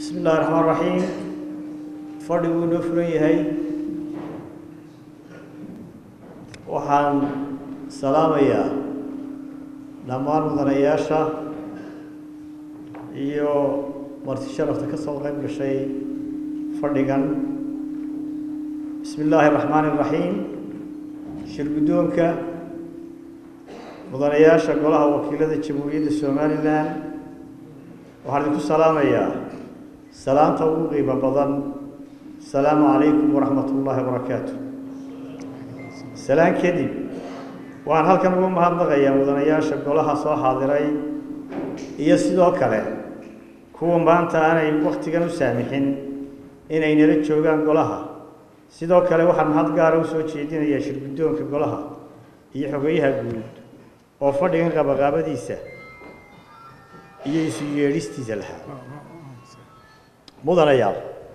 bismi illahi raxmaan raxiim fadhiguu inoo furan yahay waxaan salaamayaa dhammaan mudanayaasha iyo marti sharafta ka soo qayb gashay fadhigan bismi illaahi raxmaani raxiim shir guddoonka mudanayaasha golaha wakiilada jamhuuriyadda somalilan waxaan idinku salaamayaa salaanta ugu qiimo badan asalaamu calaykum waraxmat ullaahi wabarakaatu salaan kadib waxaan halkan ugu mahadnaqayaa mudanayaasha golaha soo xaadiray iyo sidoo kale kuwa maanta aanay waktigan u saamixin inay nala joogaan golaha sidoo kale waxaan mahad gaara usoo jeedinayaa shir guddoonka golaha iyo xogeyaha guud oo fadhigan qabaqaabadiisa iyo isu yeedhistiisa lahaa mudanayaal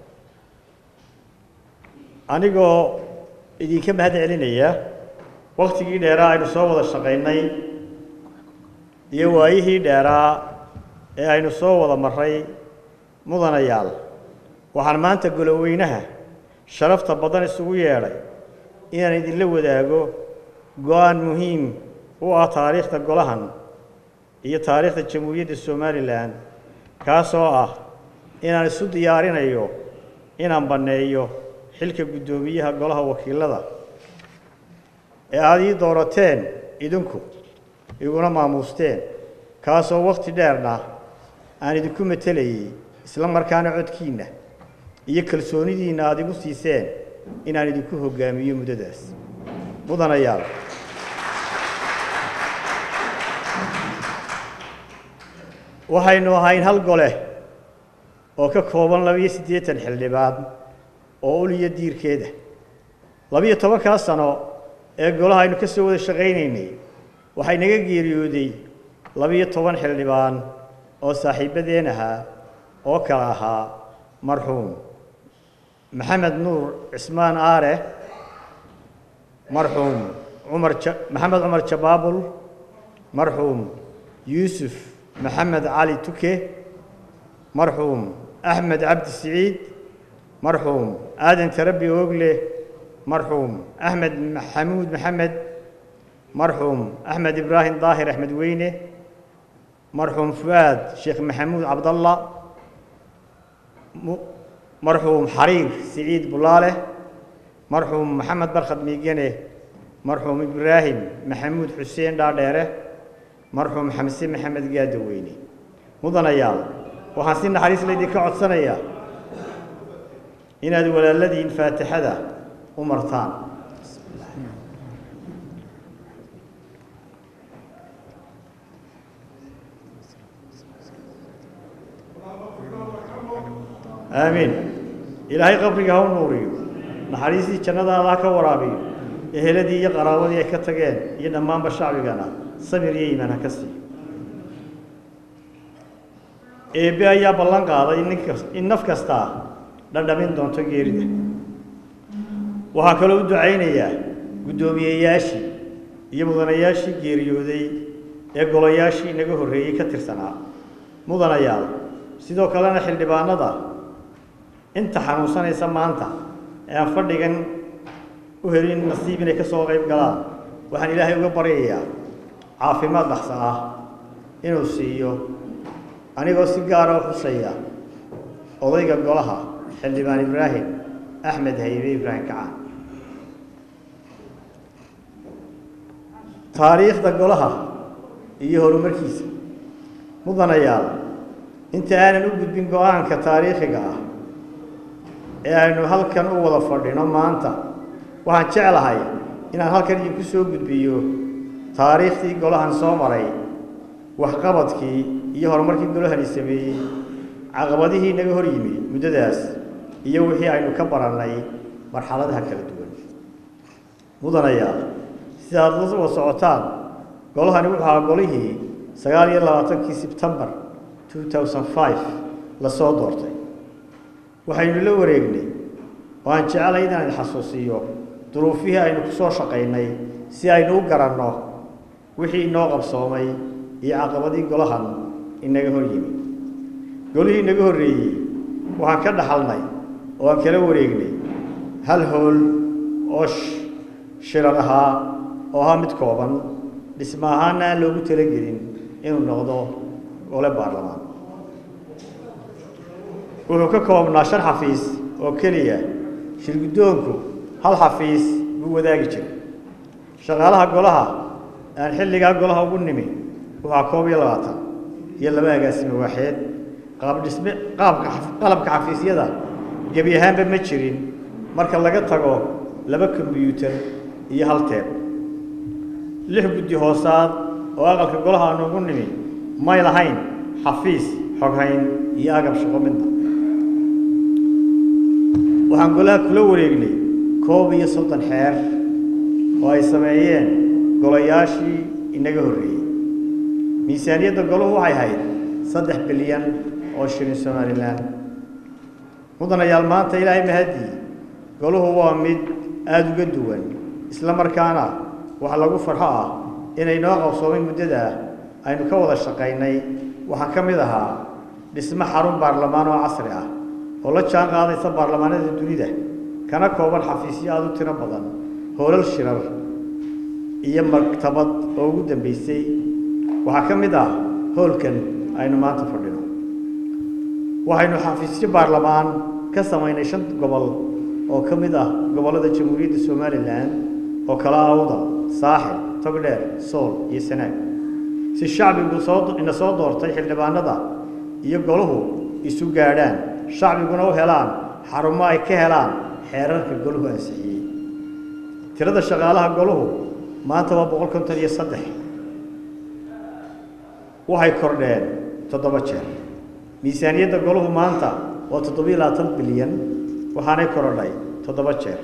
anigoo idinka mahad celinaya waktigii dheeraa aynu soo wada shaqaynay iyo waayihii dheeraa ee aynu soo wada maray mudanayaal waxaan maanta goloweynaha sharafta badan isugu yeedhay inaan idinla wadaago go-aan muhiim u ah taariikhda golahan iyo taariikhda jamhuuriyadda somalilan kaasoo ah inaan isu diyaarinayo inaan banneeyo xilka guddoomiyaha golaha wakiilada ee aada ii doorateen idinku iguna maamuusteen kaasoo wakhti dheerna aan idinku matelayay isla markaana codkiinna iyo kalsoonidiinna aada igu siiseen inaan idinku hoggaamiyo muddadaas mudanayaal waxaynu ahayn hal gole oo ka kooban labiyo siddeetan xildhibaan oo uliyo diirkeeda labiyo tobankaa sano ee golaha aynu ka soo wada shaqaynaynay waxay naga geeriyooday labiyo toban xildhibaan oo saaxiibbadeen ahaa oo kale ahaa marxuum maxamed nuur cismaan aare marxuum cumar maxamed cumar jabaabul marxuum yuusuf maxamed cali tuke marxuum axmed cabdi siciid marxuum aadan tarabi oogle marxuum axmed maxamuud maxamed marxuum axmed ibraahim daahir axmed weyne marxuum fu'aad sheekh maxamuud cabdalla marxuum xariir siciid bulaale marxuum maxamed barkhad miigane marxuum ibraahim maxamuud xuseen dhaadheere marxuum xamse maxamed gaadaweyne mudanayaal waxaan si naxariis laydinka codsanayaa inaad walaaladiin faatixada u martaan aamiin ilaahay qabriga ha u nuuriyo naxariistii jannadaada ha ka waraabiyo eheladii iyo qaraabadii ay ka tageen iyo dhammaanba shacbigana samir iyo iimaan ha ka siiyo eebbe ayaa ballan qaaday in naf kastaa dhadhamin doonto geerida waxaan kaloo u ducaynayaa guddoomiyeyaashii iyo mudanayaashii geeriyooday ee golayaashii inaga horreeyey ka tirsanaa mudanayaal sidoo kalena xildhibaanada inta xanuunsanaysa maanta ee aan fadhigan u helin nasiib inay ka soo qayb galaan waxaan ilaahay uga baryayaa caafimaad dhaqsa ah inuu siiyo anigoo si gaara u xusaya odayga golaha xildhibaan ibraahim axmed haybe ibraahim kacaan taariikhda golaha iyo horumarkiisa mudanayaal inta aanan u gudbin go-aanka taariikhiga ah ee aynu halkan u wada fadhino maanta waxaan jeclahay inaan halkan idinku soo gudbiyo taariikhdii golahan soo maray waxqabadkii iyo horumarkii golahani sameeyey caqabadihii naga hor yimi muddadaas iyo wixii aynu ka barannay marxaladaha kala duwan mudanayaal sida aad la wada socotaan golahani wuxuu ahaa golihii sagaal iyo labaatankii sebtembar two thousand five lasoo doortay waxaynu la wareegnay oo aan jeclay inaan xasuusiyo duruufihii aynu ku soo shaqaynay si aynu u garanno wixii inoo qabsoomay iyo caqabadii golahan inaga hor yimi golihii inaga horreeyey waxaan ka dhaxalnay oo aan kala wareegnay hal hool oo shirar ahaa oo ahaa mid kooban dhisma ahaana aan loogu talagelin inuu noqdo gole baarlamaan wuxuu ka koobnaa shan xafiis oo keliya shirguddoonku hal xafiis buu wadaagi jiray shaqaalaha golaha aan xilligaa golaha ugu nimi waxaa koob iyo labaatan iyo laba agaasime waaxeed qaabdhisme qaabka qalabka xafiisyada gebi ahaanba ma jirin marka laga tago laba kombyuutar iyo hal teeb lix guddi hoosaad oo aqalka golaha aanu ugu nimi may lahayn xafiis xoghayn iyo agab shaqo midna waxaan golaha kula wareegnay koob iyo soddon xeer oo ay sameeyeen golayaashii inaga horreeyey miisaaniyadda golahu waxay ahayd saddex bilyan oo shilin somalilan mudanayaal maanta ilaahay mahadii golahu waa mid aada uga duwan isla markaana wax lagu farxo ah inay noo qabsoomay muddadaa aynu ka wada shaqaynay waxaa ka mid ahaa dhismo xarun baarlamaan oo casri ah oo la jaan qaadaysa baarlamaanada dunida kana kooban xafiisyo aada u tiro badan hoolal shirar iyo maktabad oo ugu dambeysay waxaa ka mid ah hoolkan aynu maanta fadhino waxaynu xafiisyo baarlamaan ka samaynay shan gobol oo ka mid ah gobollada jamhuuriyadda somalilan oo kala awda saaxil togdheer sool iyo sanaag si shacbigu soo ina soo doortay xildhibaanada iyo golahu isu gaadhaan shacbiguna u helaan xarumo ay ka helaan xeerarka golahu ansixiyey tirada shaqaalaha golahu maanta waa boqol konton iyo saddex waxay kordheen toddoba jeer miisaaniyadda golahu maanta waa toddobiyo labaatan bilyan waxaanay korodhay toddoba jeer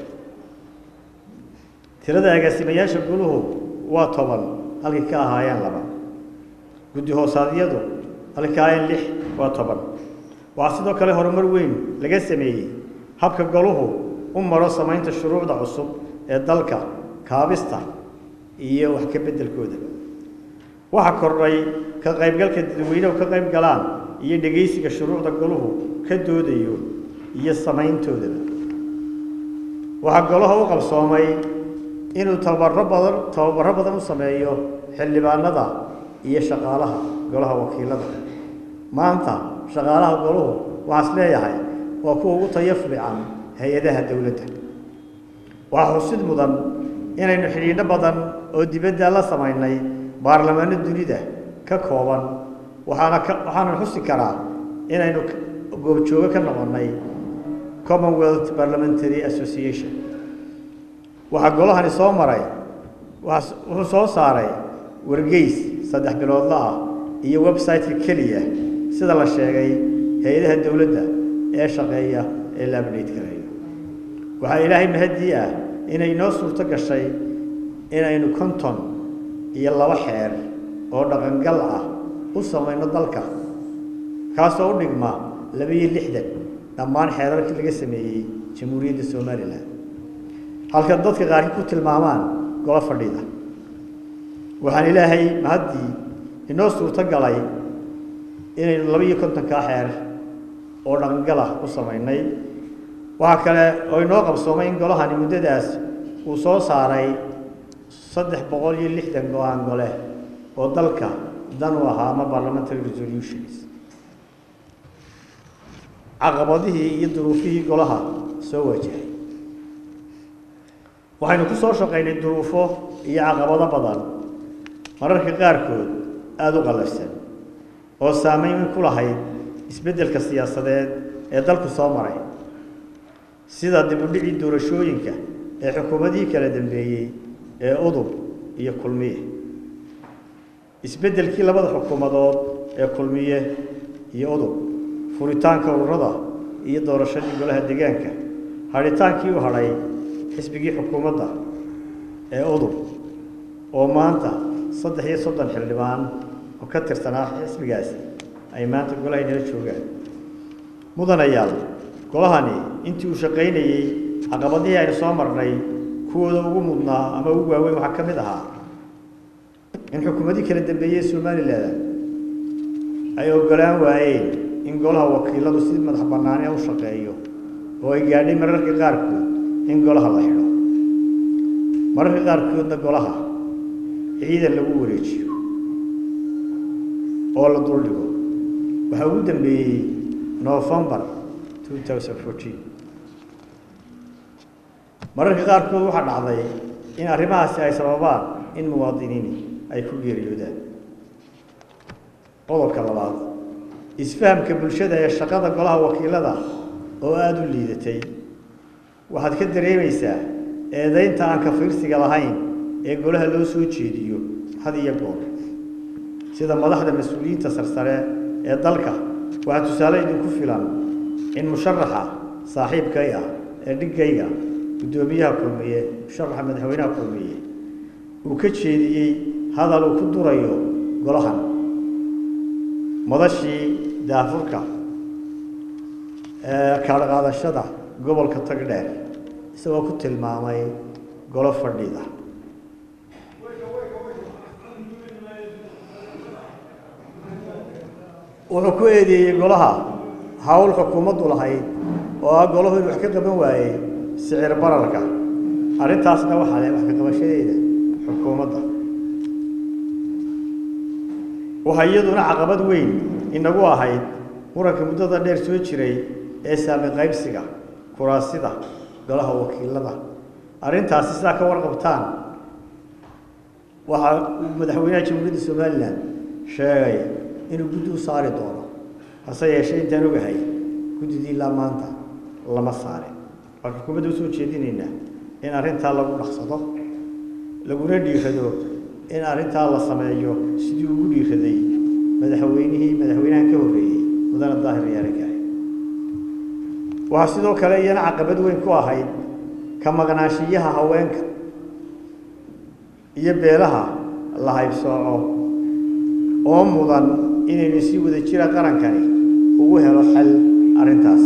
tirada agaasimayaasha goluhu waa toban halkii ka ahaayeen laba guddi hoosaadyadu halkii ka ahaayeen lix waa toban waxaa sidoo kale horumar weyn laga sameeyey habka goluhu u maro samaynta shuruucda cusub ee dalka kaabista iyo wax ka beddelkooda waxaa kordhay ka qaybgalka dadweynehu ka qayb galaan iyo dhegaysiga shuruucda goluhu ka doodayo iyo samayntoodaba waxaa golaha u qabsoomay inuu tababaro badan tababaro badan u sameeyo xildhibaanada iyo shaqaalaha golaha wakiilada maanta shaqaalaha goluhu waxaas leeyahay waa kuwa ugu tayo fiican hay-adaha dowladda waxaa xusid mudan inaynu xidhiidho badan oo dibadda la samaynay baarlamaano dunida ka kooban waxaana ka waxaana xusi karaa inaynu goobjoogo ka noqonnay commonwealth parliamentary association waxaa golahani soo maray wuxuu soo saaray wargeys saddex biloodla ah iyo website-ka keliya sida la sheegay hay-adaha dowladda ee shaqeeya ee la abdhayt karayo waxaa ilaahay mahadii ah inay noo suurto gashay inaynu konton iyo laba xeer oo dhaqangal ah u samayno dalka kaasoo u dhigma laba-iyo lixdan dhammaan xeerarkii laga sameeyey jamhuuriyadda somalilan halka dadka qaarkii ku tilmaamaan golo fadhida waxaan ilaahay mahaddii inoo suurto galay inaynu laba-iyo kontonkaa xeer oo dhaqangal ah u samaynay waxaa kale oo inoo qabsoomay in golahani muddadaas uu soo saaray saddex boqol iyo lixdan go-aan gole oo dalka dan u ahaa ama parliamentary resolutions caqabadihii iyo duruufihii golaha soo wajahay waxaynu ku soo shaqaynay duruufo iyo caqabado badan mararka qaarkood aada u qallafsan oo saameyn ku lahayd isbeddelka siyaasadeed ee dalku soo maray sida dib u dhicii doorashooyinka ee xukuumadihii kala dambeeyey ee udub iyo kulmiye isbeddelkii labada xukuumadood ee kulmiye iyo udub furitaanka ururada iyo doorashadii golaha deegaanka hadhitaankii u hadhay xisbigii xukuumadda ee udub oo maanta saddex iyo soddon xildhibaan oo ka tirsanaa xisbigaasi ay maanta golaha inala joogaan mudanayaal golahani intii uu shaqaynayey caqabadihii aynu soo marnay kuwooda ugu mudnaa ama ugu waaweyn waxaa ka mid ahaa in xukuumadii kala dambeeyey somalilan ay ogolaan waayeen in golaha wakiiladu si madax bannaani u shaqeeyo oo ay gaadhay mararka qaarkood in golaha la xidho mararka qaarkoodna golaha ciidan lagu wareejiyo oo la duldhigo waxaa ugu dambeeyey novembar mararka qaarkood waxaa dhacday in arrimahaasi ay sababaan in muwaadiniini ay ku geeriyoodaan qodobka labaad isfahamka bulshada ee shaqada golaha wakiilada oo aada u liidatay waxaad ka dareemaysaa eedaynta aan ka fiirsiga lahayn ee golaha loo soo jeediyo had iyo goor sida madaxda mas-uuliyiinta sarsare ee dalka waxaa tusaale idinku filan in musharaxa saaxiibkay ah ee dhiggayga guddoomiyaha kulmiye musharaxa madaxweynaha kulmiye uu ka jeediyey hadal uu ku durayo golahan madashii daafurka ee kaadhaqaadashada gobolka tagdheer isagoo ku tilmaamay golo fadhida wuxuu ku eedeeyey golaha hawl xukuumaddu lahayd oo ah golahu in wax ka qaban waayey sicir bararka arrintaasna waxaa leh wax ka qabashadeeda xukuumadda waxaa iyaduna caqabad weyn inagu ahayd muranka muddada dheer soo jiray ee saami qaybsiga kuraasida golaha wakiilada arrintaasi sidaa ka warqabtaan waxaa uu madaxweynaha jamhuuriyadda somalilan sheegay inuu guddi u saari doono hase yeeshee intaan ogahay guddidii ilaa maanta lama saarin waan xukuumadda usoo jeedinaynaa in arrintaa lagu dhaqsado laguna dhiirado in arrintaa la sameeyo sidii ugu dhiiraday madaxweynihii madaxweynahan ka horreeyey mudane daahir yaare gaare waxaa sidoo kale iyana caqabad weyn ku ahayd ka maqnaanshiyaha haweenka iyo beelaha la haybsooco oo mudan inaynu si wada jira qarankani ugu helo xal arrintaas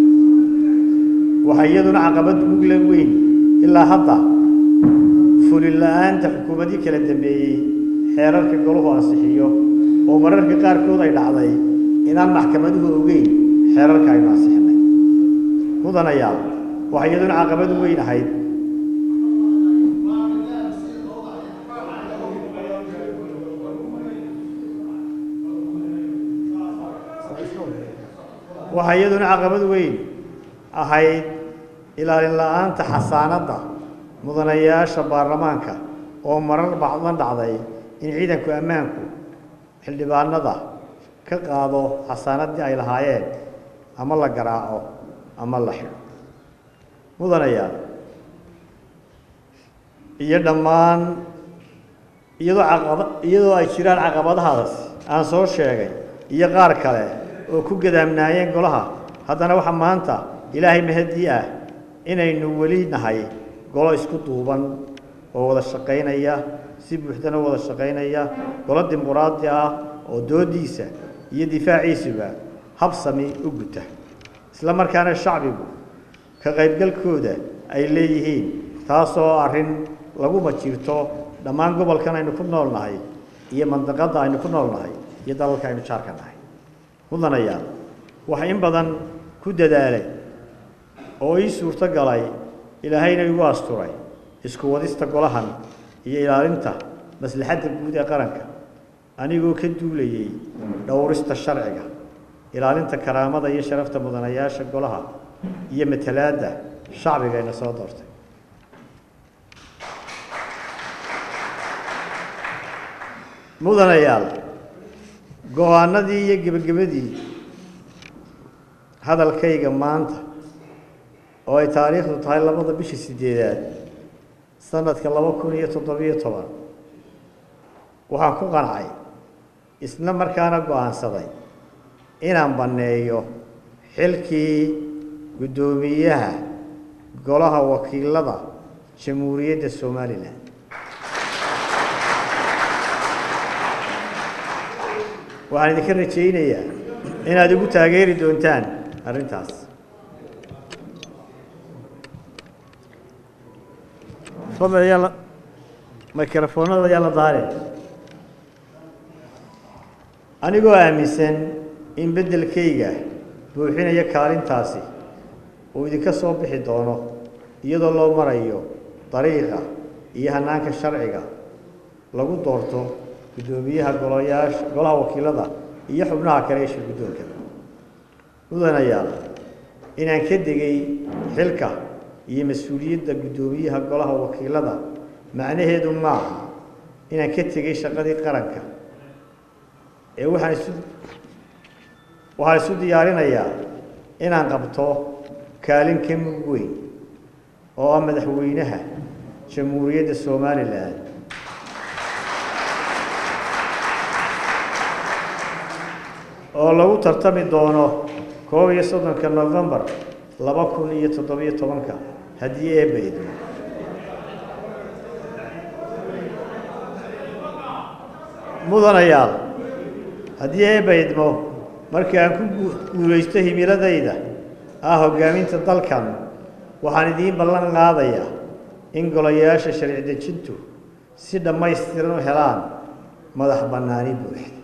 waxaa iyaduna caqabad mugla weyn ilaa hadda fulin la-aanta xukuumadii kala dambeeyey xeerarka golahu ansixiyo oo mararka qaarkood ay dhacday inaan maxkamaduhu ogeyn xeerarka aynu ansixinay mudanayaal waxaa iyaduna caqabad weyn ahayd waxaa iyaduna caqabad weyn ahayd ilaalin la-aanta xasaanadda mudanayaasha baarlamaanka oo marar bacdan dhacday in ciidanku ammaanku xildhibaanada ka qaado xasaanaddii ay lahaayeen ama la garaaco ama la xidho mudanayaal iyo dhammaan iyadoo caqaba iyadoo ay jiraan caqabadahaas aan soo sheegay iyo qaar kale oo ku gadaamnaayeen golaha haddana waxaa maanta ilaahay mahadii ah inaynu weli nahay golo isku duuban oo wada shaqaynaya si buuxdana wada shaqaynaya golo dimuquraadi ah oo doodiisa iyo difaaciisuba habsami u guta isla markaana shacbigu ka qaybgalkooda ay leeyihiin taasoo arrin laguma jirto dhammaan gobolkan aynu ku nool nahay iyo mandaqadda aynu ku nool nahay iyo dalalka aynu jaarka nahay mudanayaal waxa in badan ku dadaalay oo ii suurto galay ilaahayna igu asturay isku wadista golahan iyo ilaalinta maslaxadda guud ee qaranka anigoo ka duulayay dhowrista sharciga ilaalinta karaamada iyo sharafta mudanayaasha golaha iyo matalaadda shacbigayna soo doortay mudanayaal go-aanadii iyo gebagabadii hadalkayga maanta oo ay taariikhdu tahay labada bisha sideedaad sanadka laba kun iyo toddobiyo toban waxaan ku qancay isla markaana go-aansaday inaan banneeyo xilkii guddoomiyaha golaha wakiilada jamhuuriyadda somalilan waxaan idinka rajaynayaa inaad igu taageeri doontaan arrintaas fadlan ayaa la mikrofoonada ayaa la daare anigoo aaminsan in beddelkayga buuxinaya kaalintaasi uu idinka soo bixi doono iyadoo loo marayo dariiqa iyo hannaanka sharciga lagu doorto guddoomiyaha golayaasha golaha wakiilada iyo xubnaha kale ee shir guddoonka mudanayaal inaan ka degay xilka iyo mas-uuliyadda guddoomiyaha golaha wakiilada macnaheedu maaha inaan ka tegay shaqadii qaranka ee waxaan isu waxaan isu diyaarinayaa inaan qabto kaalin ka mug weyn oo ah madaxweynaha jamhuuriyadda somalilan oo lagu tartami doono koob iyo soddonka novembar laba kun iyo toddobiyo tobanka haddii eebba idmo mudanayaal haddii eebba idmo markii aan ku guulaysto himiladayda ah hoggaaminta dalkan waxaan idiin ballan qaadayaa in golayaasha sharci dejintu si dhammaystiran u helaan madax bannaani buuxda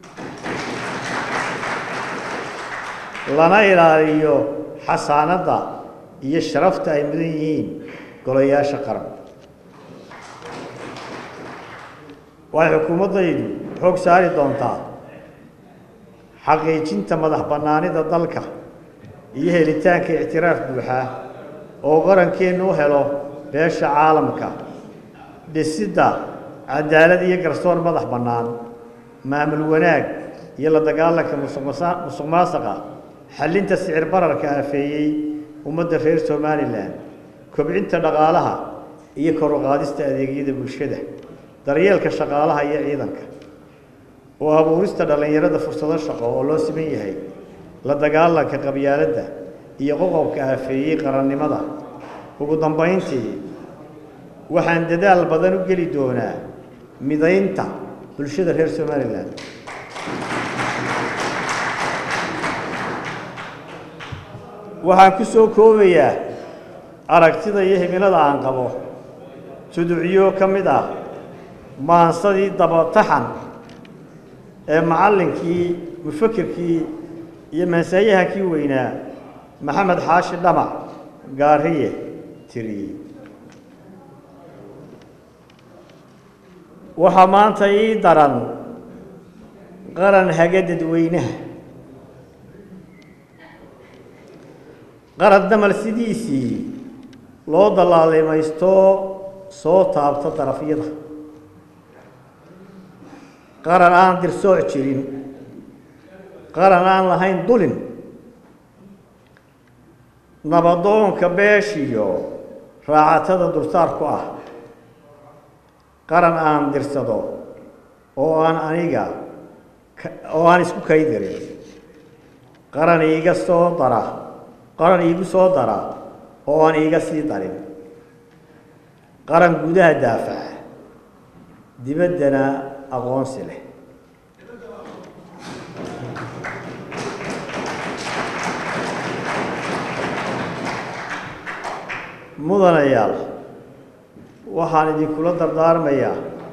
lana ilaaliyo xasaanadda iyo sharafta ay mudan yihiin golayaasha qaran waxay xukuumaddaydu xoog saari doontaa xaqiijinta madax bannaanida dalka iyo helitaanka ictiraaf buuxa oo qarankeennu u helo beesha caalamka dhisidda cadaalad iyo garsoor madax bannaan maamul wanaag iyo la dagaalanka musuq maasaqa xallinta sicir bararka aafeeyey ummadda reer somalilan kobcinta dhaqaalaha iyo kor u qaadista adeegyada bulshada daryeelka shaqaalaha iyo ciidanka oo abuurista dhallinyarada fursado shaqo oo loo siman yahay la dagaalanka qabyaaladda iyo qoqobka aafeeyey qarannimada ugu dambayntii waxaan dadaal badan u geli doonaa midaynta bulshada reer somalilan waxaan ku soo koobayaa aragtida iyo himilada aan qabo tuducyo ka mid ah maansadii dabataxan ee macallinkii mufakirkii iyo mansaayahankii weynaa maxamed xaashi dhamac gaariye tiriyey waxaa maanta ii daran qaran haga dadweynaha qaran damal sidiisii loo dallaalimaysto soo taabta darafyada qaran aan dirsooc jirin qaran aan lahayn dulin nabadoonka beeshiyo raacatada dulsaar ku ah qaran aan dirsado oo aan aniga oo aan isku kaydirin qaran iiga soo dara qaran iigu soo dara oo aan iiga sii darin qaran gudaha daafaca dibaddana aqoonsi leh mudanayaal waxaan idinkula dardaarmayaa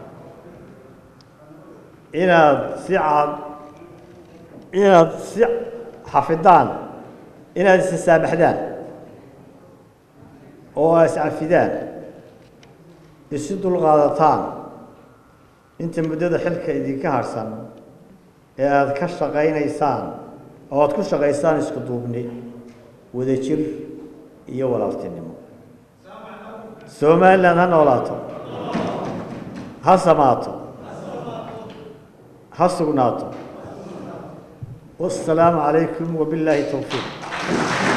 inaad si cad inaad si xafidaan inaad isasaabaxdaan oo aa iscafidaan isu dulqaadataan inta muddada xilka idinka harhsan ee aada ka shaqaynaysaan oo aada ku shaqaysaan isku duubni wadajir iyo walaaltinimo somalilan ha noolaato ha samaato ha sugnaato wasalaamu calaykum wabillaahi towfiiq